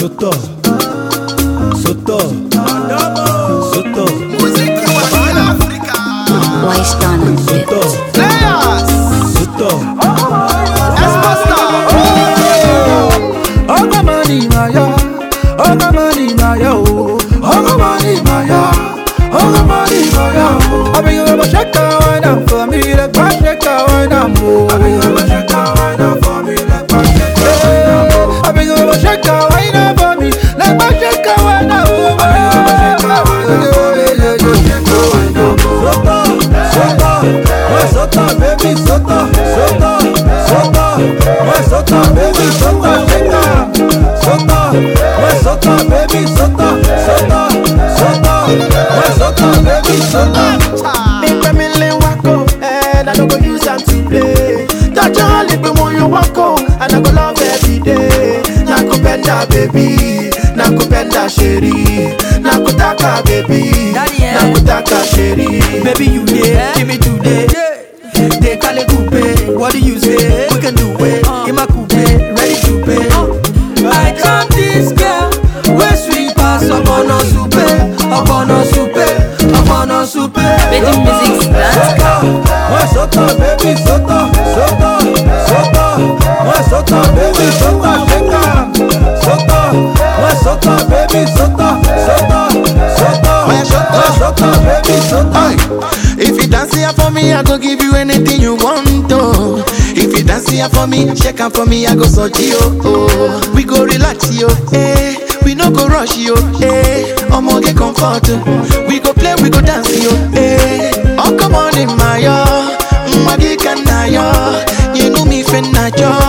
Soto, Soto, Soto, Wise done on it. Soto, Soto. Oga money maya, oga money maya oh, oga money maya, oga money maya oh. I beg you ever check out wine up for me, like back check out wine up oh. I beg you ever check out wine up for me, like back check out wine up. I beg you ever check out wine up for me, like back check out wine up oh. I beg you ever check out wine up for me, like back check out wine up oh. Soto, Soto, ouais Soto, baby Soto, Soto, Soto, ouais Soto, baby Soto, shake up. Soto, ouais Soto, baby Soto, Soto, Soto, ouais Soto, baby Soto. Make me learn wako, and I don't go use them to play. Touch your lip when you walk home, and I go love every day. Nakupenda baby, nakupenda sheri, nakutaka baby, Daddy, eh? nakutaka sheri. Baby, you there? Give me today. They call it coupe. What do you say? We can do it. In my coupe, ready to pay. I got this girl. Where sweet pass up on a soupe, up on a soupe, up on a soupe. Making music dance. Ouais Soto, baby Soto, Soto, Soto, ouais Soto, baby Soto, shake up. Soto, ouais Soto, baby Soto, Soto, Soto, ouais Soto, baby Soto. If you dance here for me, I go give you anything you want. Oh. If you dance here for me, shake am for me, I go so you. Oh. We go relax yo, eh. We no go rush yo, eh. Omo get comfort. oh. We go play, we go dance yo, eh. Oh come on in my yo, mwagi kana yo. You know me fin na yo.